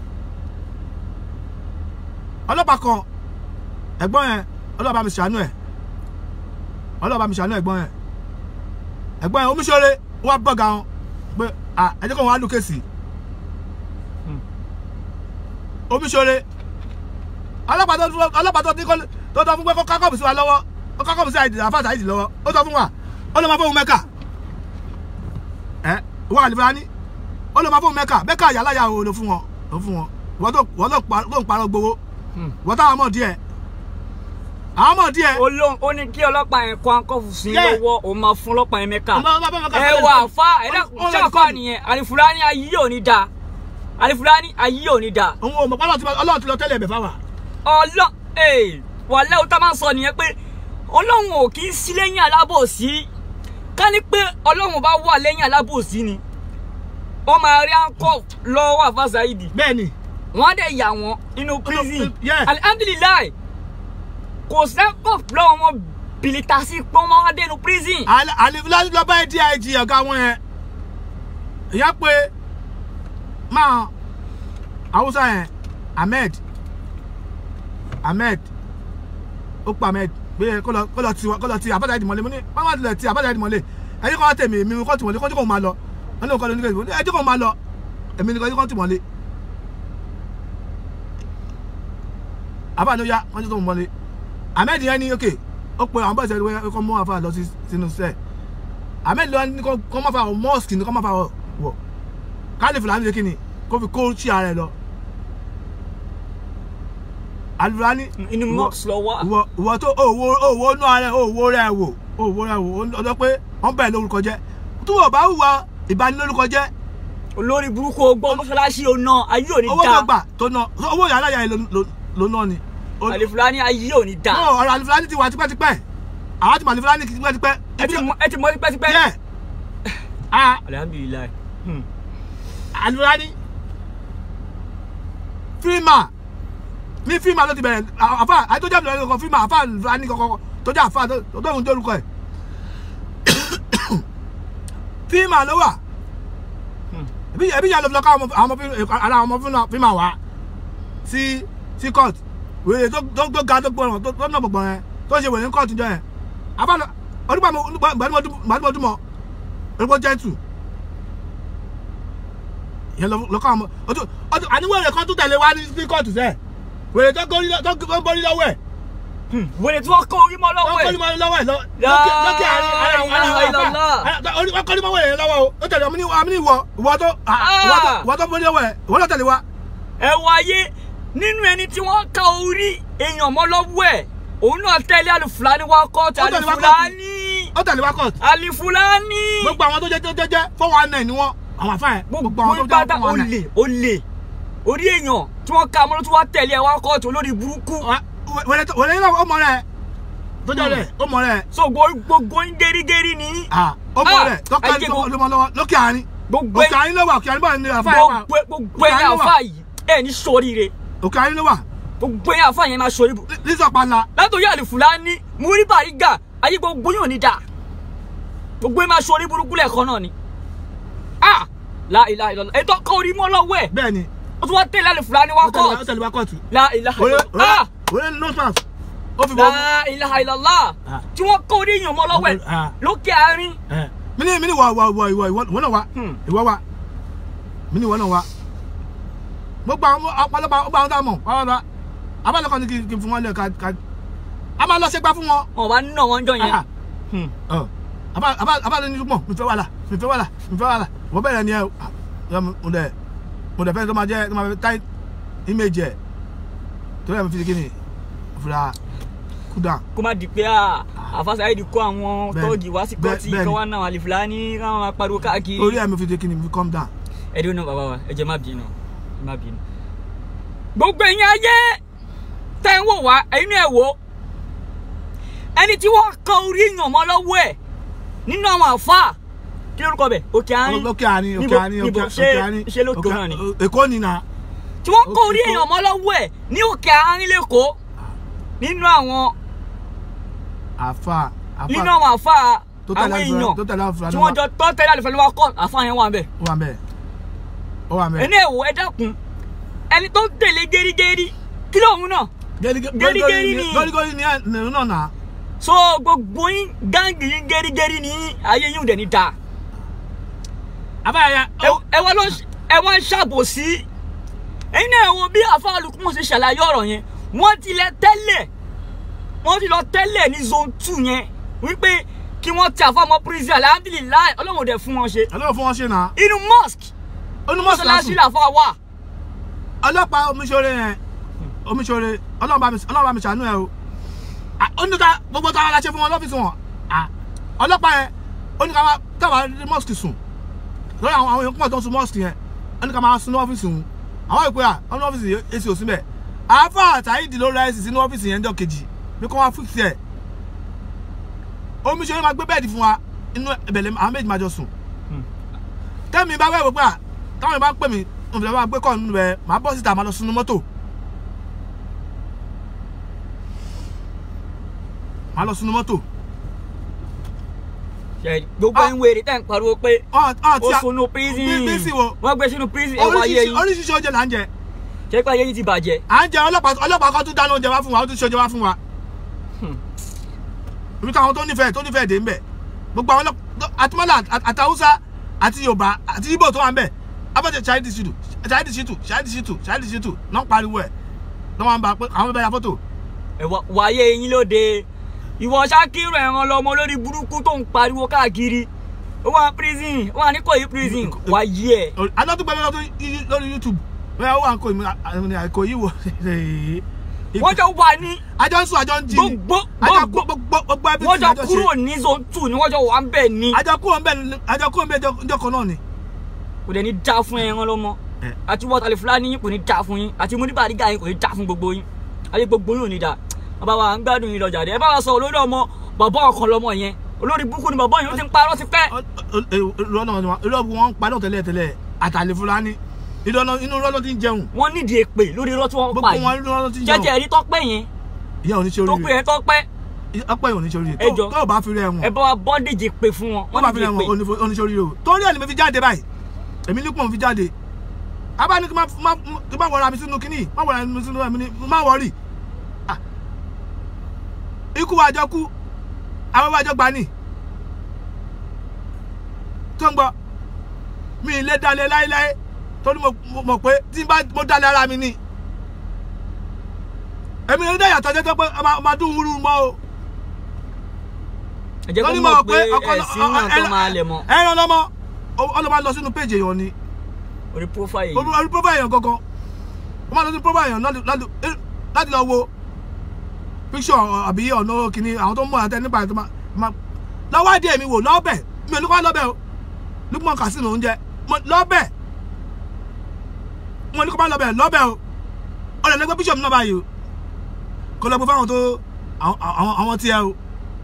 ọlọ́pàá kan ẹ̀gbọ́n yẹn ọlọ́pàá mi ṣàánú ẹ̀ ọlọ́pàá mi ṣàánú ẹ̀gbọ́n yẹn ẹ̀gbọ́n yẹn omiṣore wà bọ̀gà wọn pé à ẹ̀jẹ̀ kan wọn á lù kéèsì Hmm. omiṣore ọlọ́pàá tó ọlọ́pàá tó ní kó tó tọ́ fún pé kó kákọ́ọ̀bù sí wa lọ́wọ́ ó kákọ́ọ̀bù sí àìdì àfáàsì àìdì lọ́wọ́ ó tọ́ fún wa ó lọ́ máa fóun mẹ́kà ẹ wọ́n àlùfáà ní ó lọ́ máa fóun mẹ́kà mẹ́kà yàrá yà wò ló fún wọn ló fún wọn wọ́n tó wọ́n tó pa- tó ń parọ́ gbowó Hmm. wọ́n táwọn mọ̀ díẹ̀ àwọn ọmọ díẹ̀ olóhùn ó ní kí ọlọ́pàá yẹn kó akọ́fù sí i Yeah. lọ́wọ́ òun máa fún ọlọ́pàá yẹn mẹ́ka Ọmọ- ọmọ- ọmọ- ọmọ- ẹ wà àfa ẹ Ó- dákun ó ṣé lọ àfa kọ́ọ̀dù. nìyẹn àlìfúlání ayé yóò ní da àlìfúlání ayé yóò ní da òun ò mọ̀ pé Ọlọ́run ti- Ọlọ́run ti lọ tẹ́lẹ̀ ẹ̀bẹ̀ fáwa ọlọ́ ee wàlẹ́ o tá máa ń sọ nìyẹn pé ọlọ́run ò kì í sí lẹ́yìn alábòsí ká ní pé ọlọ́run bá wà lẹ́yìn alábòsí ni wọ́n máa rí àǹkọ́ lọ́wọ́ àfàṣàìdì bẹ́ẹ̀ ni wọ́n á dẹ̀ yà wọ́n nínú prison yeah. alihamdulilayi kò sẹ́kọ̀ lọ́wọ́ wọn bìlítà sí pé wọ́n máa dé inú prison. àlefúlání lọ bá dig ọ̀gá wọn yẹn ìyá pé máa haúsá yẹn ahmed ahmed ó pa ahmed pé kó lọ kó lọ ti kó lọ ti àbájáde ìdìmọ̀lé mo ní báwa tilẹ̀ ti àbájáde ìdìmọ̀lé ẹni kọ́ tèmi èmi kọ́ tìmọ̀lé kọ́ tí kò máa lọ wọn ní kọ́ lọ nígbà tí kò máa lọ èmi ní kọ́ tìmọ̀lé àbájáde ó yá wọ́n ti tó mọ̀lé ahmed yẹn ní ok ó pe àwọn bọ́ọ̀sì ẹ̀rọ kọ́ mú àfa lọ sí sínú sẹ́ẹ̀ ahmed lọ ní kọ́ máa fa wọ mosque ní kọ́ máa fa wọ wọ káàlì fúlàní lè kíni kó fi kó sí ara ẹ lọ alifulani inú mosque lọ wá. ìwọ ìwọ tó òwò òwò nú ara ẹ òwò rẹ wò òwò rẹ wò ọjọ́ pé wọ́n bẹ̀rẹ̀ lórúkọ jẹ́ tó wọ́n bá hùwà ìbanilórúkọ jẹ́ olórí burúkú ọgbọ́n mọ́ṣáláṣí ọ̀nà ayé ò ní owó tó da gbà tó ná owó yàrá yàrá yẹn ló ná ni. àlìfúlání ayé ò ní da no ọ̀rọ̀ alifulani ti wà tipẹ́tipẹ́ àwọn ti mọ alifulani tipẹ́tipẹ́. ẹ ti mọ ẹ ti mọ tipẹ́tipẹ́. yẹ ah alihamdulilayi. Hmm. alifulani fíìmà ní fíìmà ló ti bẹ̀rẹ̀ àfa àtọ́jà mi lọ́kọ̀ fíìmà àfa alifulani kọ̀kọ̀ tọ́jà àfa tó ń dórúkọ ẹ̀ fíìmà ló wà Hmm. ẹbí ẹbí yà ló fi lọ ká àwọn ọmọ fíìmà ara àwọn ọmọ fíìmà wá sí sí court wèrè tó tó tó ga tó gbọràn tó tó nà gbọràn yẹn tó ṣe wèrè ní court jọ yẹn àbálọ ọdún gbàdúmọdúmọ orúkọ jẹntù yẹn lọ ká àwọn ọdún ọdún àníwèrè kan tó tẹ̀lé wá ní sí court sẹ wèrè tó gbórí tó gbórí lọ́wọ́ ẹ̀ Hmm. wèrè tí wọ́n kó orí mọ́ tó lọ́wọ́ gbórí ẹ̀. lọ́wọ́ ẹ̀ lọ- La lókè lókè àárín ara àwọn ilaha àwọn illallah. àfa wọ́n kọ́ ní mọ́wọ́ yẹn lọ́wọ́ o ó tẹ̀lé ọmọ ní ọmọ ní ìwọ ìwọ tó ìwọ tó ìwọ tó gbórí lọ́wọ́ ẹ̀ ìwọ tó tẹ̀lé wa. ẹ wọ ayé nínú ẹni tí wọ́n ká orí èèyàn mọ́ lọ́wọ́ ẹ̀ òun náà tẹ̀lé àlìfúlání wá kọ́ọ̀tù Ó tẹ̀lé wá kọ́ọ̀tù. àlìfúlání ó tẹ̀lé wa court àlìfúlání. gbogbo àwọn tó jẹ́ tó jẹ́ jẹ́ four one nine ni wọ́n àwọn àfa yẹn gbogbo àwọn tó jẹ́ gbàdá four one nine. olè olè orí èèyàn tí wọ́n ká mọ́ ló tún wá tẹ̀lé ẹ̀ wá kọ́ọ̀tù olórí burúkú. wẹ̀rẹ̀ tó- wẹ̀rẹ̀ náà ó mọ̀ rẹ̀ tó jẹ́ rẹ̀ ó mọ̀ rẹ̀ so gbo- gbogbo ń gẹ́rígẹ́rí ni ah ó mọ̀ Ah, rẹ̀ tọ́ka ayé ní gbogbo- ló mọ̀ lọ́wọ́ lókè àárín gbogbo òkè àárín ló wà òkè àárín báyìí ni àfa yẹn wà gbogbo gbogbo ẹ̀yìn àfa yìí ẹ̀ ní sóríire òkè àárín ló wà gbogbo ẹ̀yìn àfa yẹn máa sórí bù. lísọ̀ panla látòrí àlìfúlání múrí bàrígà ayé gbogbo yóò ní dáa gbogbo ẹ̀ máa sórí burúkú lẹ́ẹ̀kan náà ni. ah la ilaha illallah ètò ọkọ orí mọ́ lọ́wọ́ ẹ̀ bẹ́ẹ̀ ni ó tún wá tẹ̀lé àlìfúlání wá ó tẹ̀lé wa- ó kọ́ọ̀tù tẹ̀lé wa kóòtù la ilaha wẹ̀rẹ̀ illallah ah wẹ̀rẹ̀ no pass ó fi bọ́ la ilaha illallah Ah. tí wọ́n kọ́ orí èèyàn mọ́ lọ́wọ́ ẹ̀ Ah. lókè àárín mí ní mí ní wọ wọ wọ ìwọ ìwọ náà wa Hmm. ìwọ wa mí ní ìwọ náà wa gbogbo àwọn ọ̀pọ̀lọpọ̀ ọgbà àwọn tá a mọ̀ wọ́n lọ abálọ́kọ̀ ni kí kí n fún wọn lẹ̀ ká ká a máa lọ ṣe gbá fún wọn. wọn bá nínà wọn jọ yẹn Ah. Hmm. Ọ, àbá- àbá- àbálọ́ ní mọ̀ mi fẹ́ wàhálà mi fẹ́ wàhálà mi fẹ́ wàhálà wọ́n bẹ̀rẹ̀ ni ẹ ah, yọ mo mo dẹ̀ mo dẹ̀ fẹ́ tó máa jẹ́ tó máa fẹ́ táì image ẹ̀ torí ẹ̀ mi fi ṣe kí ni fúra cool down. kó má di pé à àfàṣàyè di kó àwọn Bẹ́ẹ̀ni, tọ́ọ̀gì wá sí bẹ́ẹ̀- kọ́ọ̀tì bẹ́ẹ̀ni. kí wọ́n náà àlìfúlání káwọn máa pariwo káàkiri. torí ẹ̀ mi fi ṣe kí ni mi calm down. ẹ dúró náà bàbá wa ẹ jẹ́ má bínú ẹ má bínú. gbogbo ẹ̀yin ayé tẹ́ ń wò wá ẹ̀yin náà ẹ̀ wò ẹni tí wọ́n kan orí èèyàn mọ́ lọ́wọ́ ẹ̀ nínú àwọn àfáà kí lórúkọ bẹ̀ òkè àárín lókè àárín Níbo- òkè àárín níbo? òkè Ṣé- àárín ṣé lókè náà ni? èkó ni na tí wọ́n kan orí Òkè- èèyàn mọ́ lọ́wọ́ ẹ̀ ní òkè àárín lẹ́kọ̀ọ́ nínú àwọn àfa nínú àfa àwọn àfáà tó tẹ̀lé àwọn àlùfáà- èèyàn tó tẹ̀lé àlùfáà tí náà wọ́n jọ tọ́ tẹ́lẹ̀ àlùfáà lọ́wọ́ kọ́ àfáà yẹn wà bẹ́ẹ̀. ó wà mẹ́ẹ̀ ó wà mẹ́ẹ̀. ẹni ẹ̀wò ẹ dákun ẹni tó ń tẹ̀lé gẹ́rígẹ́rí kí lóun náà gẹ́rígẹ́rí ni. gọ́rígọ́rí ni ẹ̀rù náà nà so gbogbo yín gáǹgì yín gẹ́rígẹ́rí ni yín, ayé yín ò dẹ̀ ní da àbáyá Ẹ- ẹ wá ló ń- ẹ wá ń ṣàbòsí ẹ̀yin náà wo bí àfáà Lukman ṣe ṣàlàyé ọ̀rọ̀ yẹn wọ́n ti lẹ tẹ́lẹ̀ wọ́n ti lọ tẹ́lẹ̀ ní zone two yẹn wípé kí wọ́n ti àfáà mọ́ prison alhamdulilayi ọlọ́run ò dẹ̀ fún wọn ṣe ọlọ́run fún wọn ṣe nà inú mosque onímọ̀sálásí mọ́ṣáláṣí làfáà wà ọlọ́pàá omiṣore yẹn omiṣore ọlọ́run bá mi ọlọ́run bá mi ṣàánú ẹ o Ah, ó ní ká gbogbo táwọn aláṣẹ fún wọn lọ́fíìsì wọn Ah, ọlọ́pàá yẹn ó ní ká máa táwọn ní mosque sùn lórí àwọn àwọn èèyàn pọ̀ tó ń sun mosque yẹn ó ní ká máa sun ní ọ́fíìsì òun àwọn ìpè à wọn ní ọ́fíìsì yẹn èsì òsín bẹ́ẹ̀ àáfà àtàyídì ló ra èsì sínú ọ́fíìsì yẹn jọ kejì bí kò wá fíìsì ẹ̀ omi ṣe máa gbé bẹ́ẹ̀dì fún wa inú ìbẹ̀lẹ̀ àwọn méjì máa jọ sùn tẹ́mi bá wẹ̀ wò pé à táwọn ìbá ń pè mí òmìnira bá gbé kọ́ nínú ẹ̀ máa bọ́ síta máa lọ sunu mọ́tò máa lọ sunu mọ́tò Ṣé gbogbo Ah. ẹ̀ ń wèrè tẹ̀ ń pariwo pé ọ̀n ọ̀n tí ó a sunu prison bí- bí sì wo wọ́n gbé sínú prison ẹ̀ wáyé oríṣiríṣi yín oríṣiríṣi oúnjẹ là ń jẹ ṣé pé ayé yín ti bàjẹ́ à ń jẹ ọlọ́pàá ọlọ́pàá kan tún dáná oúnjẹ wá fún wa ó tún ṣe oúnjẹ wá fún wa Hmm. ibi táwọn tó nífẹ̀ẹ́ tó nífẹ̀ẹ́ dé ń bẹ̀ gbogbo àwọn ọlọ́pàá àtúmọ̀lá àtàwùsá àti yorùbá àti ibo tó wà ń bẹ̀ abẹ́jẹ̀ ṣáìdì ṣìtù ṣáìdì ṣìtù ṣáìdì ṣìtù ṣáìdì ṣìtù náà pariwo ẹ̀ náà wọ́n bá pé àwọn bẹ́ẹ̀ ya fọ́tò ẹ̀ wá- wáyé yín lóde ìwọ ṣákìrò ẹ̀ràn lọmọ lórí burúkú tó ń pariwo káàkiri ó wà prison ó wà ní Ìkòyí prison wáyé ẹ̀ adọ́túgbẹ́ lọ́dún lórí youtube bẹ́ẹ̀ ó wà ń kó ìmú àìkòyí wò wọ́n jọ wà ní àjọ ń sùn àjọ ń jí ni gbogbo àjọ gbogbo gbogbo ẹbí wọ́n tí jọ àjọ ṣe kúrò ní zone two ni wọ́n jọ wà ń bẹ̀ ni àjọ kúrò ń bẹ̀ àjọ kúrò ń bẹ̀ ọjọ́ kan náà ni. kò dẹ̀ ní já fún ẹran lọ́mọ Eh. àti wọ́tàlẹ̀ fúlàní yín kò ní já fún yín àti múdìbàdìgà yín kò ní já fún gbogbo yín ayé gbogbo yín ò ní dá bàbá wa ń gbádùn yín lọ́jà dé ẹ bá wa sọ olórí ọmọ bàbá ọkàn lọmọ yẹn olórí burúkú ni bàbá yẹn ó ti ń parọ́ ti pẹ́ ìrọ̀nà ìrọ̀bù wọn ń padà tẹ́lẹ̀ tẹ́lẹ̀ àtàlẹ́ fúlàní ìrọ̀nà inú ìrọ̀nà ti ń jẹun wọ́n nídìí èpè lórí irọ́ tí wọ́n gbogbo pa wọn yìí ìrọ̀nà ti ń jẹun jẹ́jẹ́ rí tọ́pẹ́ yẹn ìyá oníṣẹ́ tó pé oríire yẹn tọ́pẹ́ ọpẹ́ yìí oníṣẹ́ oríire Ẹ jọ̀ọ́. tó tó o bá fi rẹ̀ ẹ wọn bá wa bọ́ndéjì pè fún wọn tó o bá wọ́n fi nídìí rẹ̀ wọn èpè oníṣẹ́ oríire o torí ẹ̀ ni mo fi jáde báyìí èmi ní pọ̀ mo fi jáde abá ní kí n má má kí n má wọra mi sínú kínní má wọra mi sínú ẹ̀mí ní má wọrí Ah. ikú wa jọ kú àwọn wa jọ gbà ní tó ń gbọ́ mi ì lè dalẹ̀ láéláé torí mo mo mọ̀ pé tí n bá mo dalẹ̀ ara mi ni èmi ní dáyàtọ̀ jẹ́ tó pé ọmọ ọmọ dún wúrú mọ́ o ẹ jẹ́ kó torí mọ̀ pé ọkọ ẹ̀sìn náà tó máa lẹ̀ mọ́ ẹran lọ́mọ ọlọ́mọ lọ sínú péjì èèyàn ni orí profile yìí orí profile èèyàn gangan wọ́n máa lọ sí profile èèyàn láti- láti láti lọ wo picture àbí ọ̀nà kìíní àwọn tó ń mọ̀ àtẹ nípa ètò máa lọ́wọ́ àdé mi wò lọ́bẹ̀ mi ò ní kó wá lọ́bẹ̀ o Lukman Kasim oúnjẹ lọ́bẹ̀ mo ní kó bá lọ́bẹ̀ lọ́bẹ̀ o ọ̀rẹ́ lẹ́gbẹ́ picture mi náà báyìí o kó lọ gbé fáwọn tó àwọn- àwọn àwọn tí ẹ o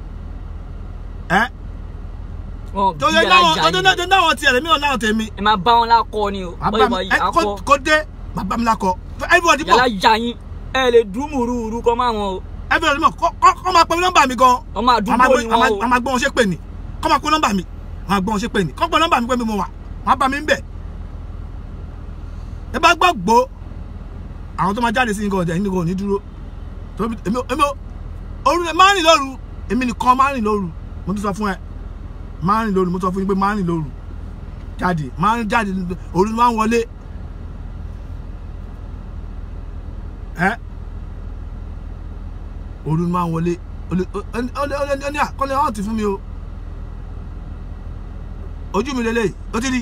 ẹ wọn tó bí yẹ náwọn alájà tó yìí náwọn tiẹ̀ rẹ̀ mí ò náwọn tèmi ẹ máa bá wọn lákọ ni o bàbá mi báyìí ẹ akọ kó- kó dé bàbá mi lakọ everybody yàrá mọ̀ jà yín ẹ lè dùn mùrùrù kọ́ máa wọn o everybody mọ̀ kọ́ kọ́ kọ́ máa pe nọ́mbà mi gan ọmọ àdúgbò ni wọn o a máa gbọ́ wọn ṣe pè ní kọ́ máa pe nọ́mbà mi a máa gbọ́ wọn ṣe pè ní kọ́ pe nọ́mbà mi pé mi mo wà wọ́n á bá mi ń bẹ̀ ẹ bá gbọ́ gbó àwọn tó máa jáde sí nǹkan ọ̀jà yìí nìkan ò ní dúró torí èmi ò- èmi ò- òru rẹ̀ máa ń rìn lóru èmi nìkan máa ń rìn lóru mo tún sọ fún ẹ máa ń rìn lóru mo sọ fún yín pé máa ń rìn lóru jáde máa ń jáde òru ni máa ń wọlé ẹ òru ni máa ń wọlé ó ní àkọlé ọ̀hún ti fún mi o ojú mi lélẹ́yìí ó ti rí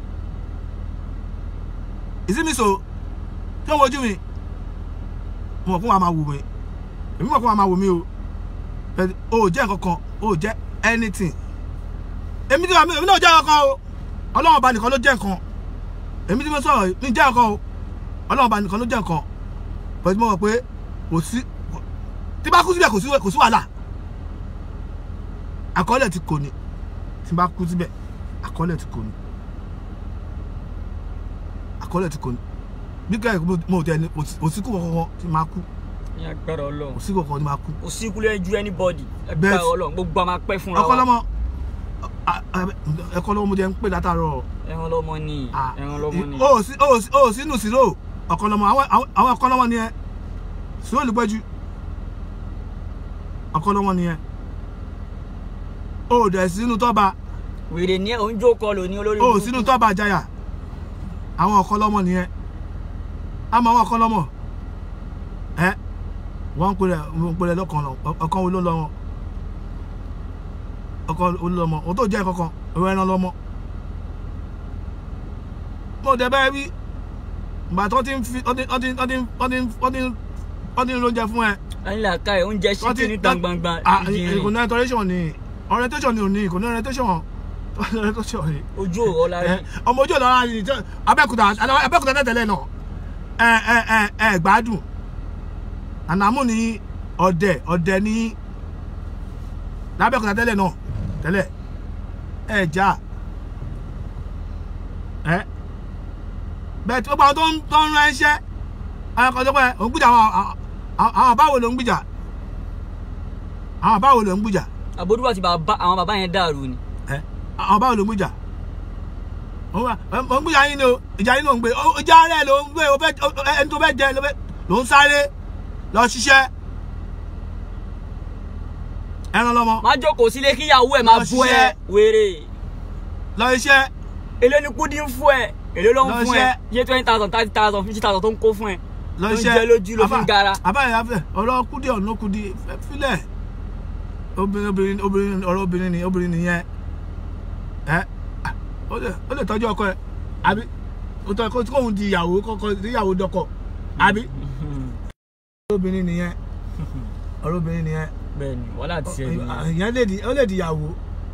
ìsinmi so tí wọ́n wojú mi mo mọ̀ fún wa máa wò mí èmi mọ̀ fún wa máa wò mí o But o ò jẹ́ nǹkan kan o ò jẹ́ anything èmi tí èmi náà jẹ́ nǹkan kan o ọlọ́run ọba nìkan ló jẹ́ nǹkan èmi tí mo sọ̀rọ̀ yìí ní jẹ́ nǹkan o ọlọ́run ọba nìkan ló jẹ́ nǹkan but mo mọ̀ pé kò sí tí bá kú síbẹ̀ kò sí kò sí wàhálà àkọọ́lẹ̀ ti kò ní tí bá kú síbẹ̀ àkọọ́lẹ̀ ti kò ní àkọọ́lẹ̀ ti kò ní bí kẹ́ mo ò tẹ̀ ní kò sí kú kankan tí máa kú ní agbára kò Ọlọ́run sí kankan tí máa kú kò sí ikúlẹ̀ ju anybody Bẹ́ẹ̀ agbára sì. Ọlọ́run gbogbo a máa pẹ́ fúnra ọkọ lọ́mọ ẹkọ lọ́mọ mo jẹ́ ń pè látàárọ̀ ẹran lọ́mọ ni Ah, ẹran lọ́mọ ni o ò sí o ò sí o ò sínú sírò ọkọ lọ́mọ àwọn àwọn ọkọ lọ́mọ ni ẹ sírò olùpẹ́jù ọkọ lọ́mọ ni ẹ o ò dẹ̀ sínú tọ́ba wèrè ní oúnjẹ kọ lò ní olórí o ò burúkú. sínú tọ́ba àjàyà àwọn ọkọ lọ́mọ ni ẹ àmọ́ àwọn ọkọ lọ́mọ ẹ wọ́n ń pèrè ń pèrè lọ́kàn lọ ọkọ wo ló lọ wọn ọkọ wo ló lọ mọ òun tó jẹ́ kankan ìwé ẹran lọ́mọ mo dẹ̀ bẹ́ẹ̀ wí ìgbà tó ti ń fi ọdín ọdín ọdín ọdín ọdín wọ́n ti ń lóúnjẹ fún ẹ ẹni làákà ẹ oúnjẹ wọ́n ti ṣíkì níta gbangba Ah, ìjìnrìn ìkùnà orientation ni orientation ni ò ní ìkùnà orientation orientation ni ojú òrọ̀ la rí ẹ, ọmọ ojú ọ̀dọ́ ara ni tí- abẹ́òkúta abẹ́òkúta tẹ́tẹ̀lẹ̀ náà ẹ ẹ ẹ ẹ gbádùn ànàmú ni ọ̀dẹ̀ ọ̀dẹ̀ ni lábẹ́òkúta tẹ́lẹ̀ náà tẹ́lẹ̀ ẹ já ẹ bẹ́ẹ̀ tí ó gbà wọn tó ń tó ń rán ẹṣẹ́ àwọn kan tó pẹ́ òun gbìjà àwọn àwọn àwọn báwo ló ń gbìjà àwọn báwo ló ń gbìjà àbódúwà ti bàbá àwọn bàbá yẹn dàrú ni ẹ àwọn báwo ló ń gbìjà òun wà ó ń gbìjà yín ni o ìjà yín ló ń gbé ó ìjà rẹ ló ń gbé o fẹ́ o- ẹni tó fẹ́ jẹ ló fẹ́ ló ń sáré lọ ṣiṣẹ́ ẹran lọmọ má jókòó sílé kíyàwó ẹ máa Lọ bú ẹ ṣiṣẹ́. wéré lọ iṣẹ́ èlé ni kúdí ń fún ẹ èlé ló ń Lọ fún ẹ ṣiṣẹ́. iye twenty thousand thirty thousand fifty thousand tó ń kó fún ẹ lọ Ló ń iṣẹ́ jẹ lójú ló fi ń gara. àbáyé afẹ ọ̀rọ̀ kúdí ọ̀nà kúdí fẹ́ filẹ̀ obìnrin obìnrin obìnrin ọ̀rọ̀ obìnrin ni obìnrin nìyẹn ẹ ó lè ó lè tọ́jú ọkọ ẹ àbí ó tọ́ kó kóun di ìyàwó kọ́kọ́ di ìyàwó dọ́kọ àbí ọ̀rọ̀ obìnrin nìyẹn ọ̀rọ̀ obìnrin nìyẹn bẹ́ẹ̀ni wàhálà ti ẹ nìyẹn ìyẹn lè di ó lè di ìyàwó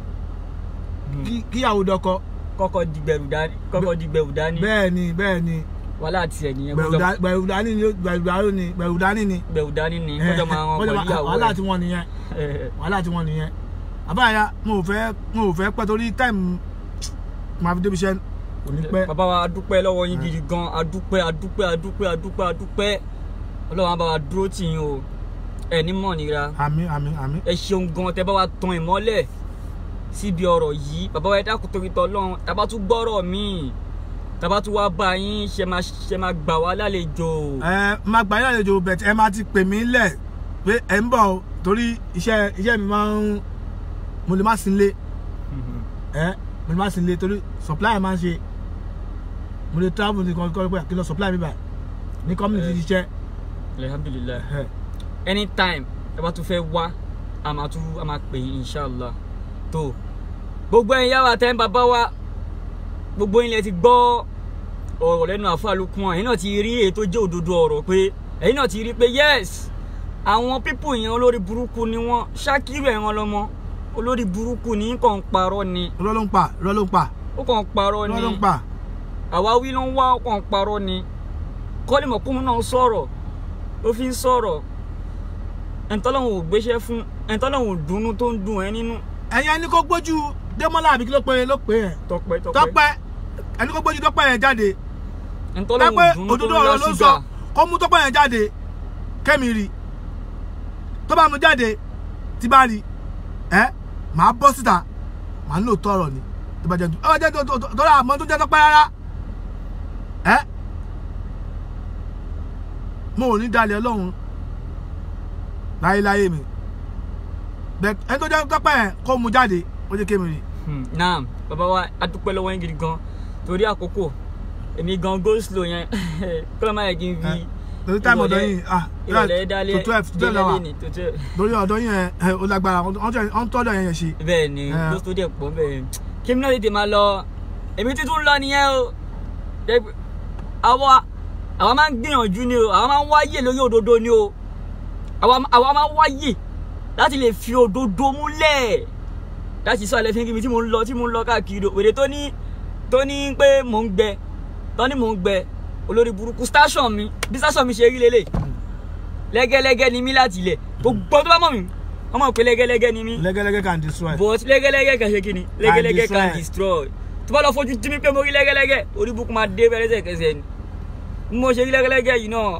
kí- kí ìyàwó dọ́kọ kọ́kọ́ di gbẹrù dání kọ́kọ́ di gbẹrù dání bẹ́ẹ̀ ni bẹ́ẹ̀ ni wàhálà ti ẹ nìyẹn gbẹ̀rù kọjọ dá- gbẹ̀rù dání ni gbẹ̀rù dání ni gbẹ̀rù dání ni gbẹrù dání ni kọjọ máa wọn Kọjọ pẹ̀lú máa- ìyàwó wàhálà ẹ tí wọ́n nìyẹn wàhálà tí wọ́n nìyẹn àbáyá mo ò fẹ́ mo ò fẹ́ pẹ́ torí táìmù máa fi débi iṣẹ́ kò ní pẹ́ bàbá wa adúpẹ́ lọ́wọ́ yín gidi gan adúpẹ́ adúpẹ́ adúpẹ́ adúpẹ́ adúpẹ́ ọlọ́run á bá wa dúró tì yín o ẹ ní mọ̀ nira àmì àmì àmì ẹ ṣeun gan tẹ bá wa tan ìmọ́lẹ̀ síbi ọ̀rọ̀ yìí bàbá wa ẹ dákun torí tọlọ́run tàbá tún gbọ́rọ̀ míì tàbá tún wá bá yín ṣe máa ṣe máa gbà wá lálejò ẹ máa gbà yín àlejò bẹ̀tẹ̀ ẹ máa ti pè mí lẹ̀ pé ẹ ń bọ̀ o torí iṣẹ́ iṣẹ́ mi máa ń mo lè má sí nílé ẹ mo lè má sí nílé torí supply máa ń ṣe mo lè travel ní kọ́ pé kí n lọ supply mi báyìí ní community ti ṣiṣẹ́ alhamdulilayi ẹ anytime ẹ bá tún fẹ́ wá a máa tún a máa pè yín inshallah tó gbogbo ẹ̀yin yàrá tẹ́ ń bàbá wa gbogbo yín lẹ ti gbọ́ ọ̀rọ̀ lẹ́nu àfa Lukman ẹ̀yin náà ti rí èyí tó jẹ́ òdodo ọ̀rọ̀ pé ẹ̀yin náà ti rí pé yes àwọn pípù yẹn olórí burúkú ni wọ́n Ṣakiru ẹ̀ràn lọ́mọ olórí burúkú ní kàn ń parọ́ ni irọ́ ló ń pa irọ́ ló ń pa ó kàn ń parọ́ irọ́ ni ló ń pa àwáwí ló ń wá ó kàn ń parọ́ ni kọ́lìmọ̀kúnmù náà sọ̀rọ̀ ó fi ń sọ̀rọ̀ ẹ̀ńtọ́lọ́hún ò gbéṣẹ́ fún ẹ̀ńtọ́lọ́hún ò dùnnú tó ń dùn ẹ́ nínú ẹ̀yin ẹni kó gbójú Démọ́lá àbí kí ló pe ló pe ẹ̀ tọpẹ́ tọpẹ́ Tọ́pẹ́ ẹni kó gbójú Tọ́pẹ́ yẹn jáde ẹ̀ńtọ́lọ́hún Tọ́pẹ́ ò dùnnú tó òdodo ń lá ọ̀rọ̀ ló ṣúgà sọ kó mú Tọ́pẹ́ yẹn jáde kẹ́mi rí tó bá mu jáde tí bá rí ẹ màá bọ́ síta màá lò tọrọ ni tó bá jẹ́ tó bá jẹ́ tó tó tó rà mọ́ tó jẹ́ Tọ́pẹ́ rárá ẹ mo ò ní dalẹ̀ Ọlọ́run láyéláyé mi bẹ́ẹ̀ ẹni tó jẹ́ Tọ́pẹ́ yẹn kó mu jáde ó jẹ́ kémi rí Hmm, naam bàbá wa adúpẹ́ lọ́wọ́ yín gidi gan torí àkókò èmi gan go slow yẹn kọ́lá máa yẹ kí n fi torí táìmù ọ̀dọ́ yìí ah ìrọ̀lẹ́ dálé tó twelve tó twelve délé lọ́wọ́ ní tó twelve lórí ọ̀dọ́ yẹn ẹ ó lágbára wọ́n tọ́jọ́ yẹn yẹn ṣe. bẹ́ẹ̀ ni Eh. ló tó dẹ̀ pọ̀ bẹ́ẹ̀ kí mi náà tètè máa lọ èmi títún lọ nìyẹn o Dẹ́- àwa àwa máa ń gbìyànjú ni o àwa máa ń wáyè lórí òdodo ni o àwa àwa máa ń wáyè láti lè fi òdodo múlẹ̀ láti sọ àlẹ́ fi kí mi tí mo ń lọ tí mo ń lọ káàkiri o wèrè tó ní tó ní pé mò ń gbẹ tó ní mò ń gbẹ olórí burúkú station mi bí station mi ṣe rí lélẹ̀ lẹ́gẹ́lẹ́gẹ́ ni mí láti ilẹ̀ gbogbo tó bá mọ̀ mí wọ́n mọ̀ pé lẹ́gẹ́lẹ́gẹ́ ni mí lẹ́gẹ́lẹ́gẹ́ can destroy. but lẹ́gẹ́lẹ́gẹ́ kan ṣe kíni lẹ́gẹ́lẹ́gẹ́ kan destroy. destroy tó bá lọ fojú tí mi pé mo rí lẹ́gẹ́lẹ́gẹ́ orí búkú máa dé bẹ́ẹ̀ lẹ́sẹ̀kẹsẹ̀ ni bí mo ṣe rí lẹ́gẹ́lẹ́gẹ́ yìí náà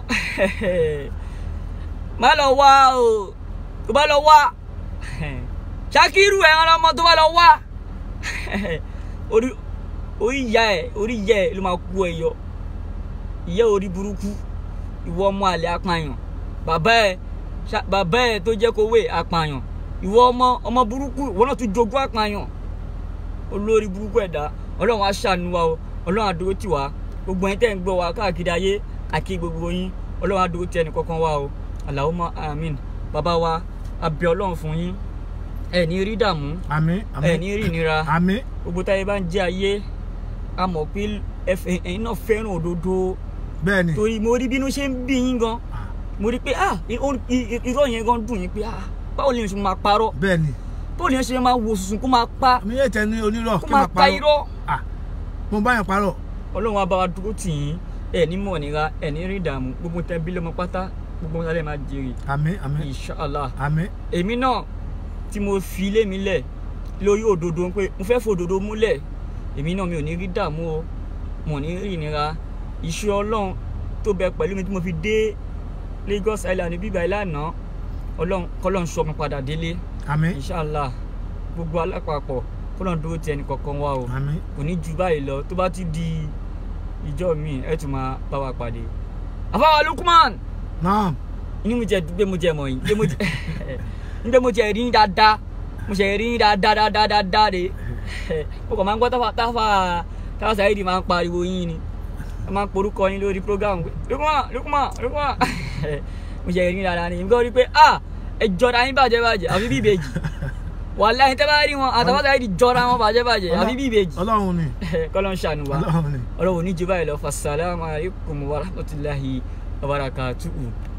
má lọ wá o tó bá lọ wá Ṣakiru ẹran ọmọ tó bá lọ wá orí orí ìyá ẹ orí ìyá ẹ ló máa kú ẹ yọ ìyá orí burúkú ìwọ ọmọ àlè apààyàn bàbá ẹ ṣá- bàbá ẹ tó jẹ́ kówé apààyàn ìwọ ọmọ ọmọ burúkú ìwọ náà tún jogún apààyàn olórí burúkú ẹ̀dá ọlọ́run á ṣàánú wa o ọlọ́run á dúró tì wá gbogbo ẹ̀yin tẹ́ ń gbọ́ wa káàkiri ayé àkí gbogbo yín ọlọ́run á dúró tì ẹnì kankan wa o Allahumma àmín bàbá wa a bẹ̀ ọlọ́run fún yín ẹ ní rí dààmú àmín ẹ àmín ní rí ìnira àmín gbogbo táyé bá ń jẹ ayé a mọ̀ pé ẹ fẹ́- ẹ̀yin náà fẹ́ràn òdodo bẹ́ẹ̀ ni torí mo rí bínú ṣe ń bí yín gan mo rí i pé ah i- o- i- i- irọ́ yẹn gan dùn yín pé ah báwo lèèyàn ṣe máa parọ́ bẹ́ẹ̀ ni báwo lèèyàn ṣe máa wo sùsùn kó máa pa mi yé tẹ ní onírọ́ kó kí n máa máa pa parọ́ irọ́ ah mo bá yàn parọ́ ọlọ́run á bá wa dúró tì yín ẹ̀ ní mọ̀ nira ẹ̀ ní rí ìdààmú gbogbo tẹ bí lọ́mọ pátá gbogbo wọn lè máa jèrè àmín àmín inshallah àmín èmi náà tí mo fi ilé mi lẹ̀ lórí òdodo pé mo fẹ́ fòdodo múlẹ̀ èmi náà mi ò ní rí dààmú o mo ò ní rí ìnira iṣẹ́ ọlọ́run tó bẹ pẹ̀lú mi tí mo fi dé Lagos Island bíbá ìlànà ọlọ́run kọ́lọ́run sọ mi padà délé àmín inshallah gbogbo alápapọ̀ kọ́lọ́run dúró ti ẹnì kọ̀ọ̀kan wa o àmín kò ní ju báyìí lọ tó bá ti di ìjọ mi ẹ tún máa bá wa pàdé àfáwà Lukman naam inú mi jẹ gbé mo jẹ mọ yín gbé mo jẹ nígbà mo jẹ rí yín dáadáa mo jẹ rí yín dáadáa dáadáa dáadáa de mo kàn máa ń gbọ́ táfà táfà táfà Saheed máa ń pariwo yín ni wọ́n máa ń porúkọ yín lórí program pé Lukman Lukman Lukman mo jẹ rí yín dáadáa ni nígbà rí pé ah ẹ jọra yín bàjẹ́ bàjẹ́ àfi bí ìbejì wàláhì tẹ́ bá rí wọn àtàwọn Saheed jọra wọn bàjẹ́ bàjẹ́ àfi bí ìbejì ọlọ́run ni kọ́lọ́ ń ṣàánú wa ọlọ́run ni ọlọ́run ní jù báyìí lọ fasalaamu alaykum wa rahmatulahi wa barakatuhu.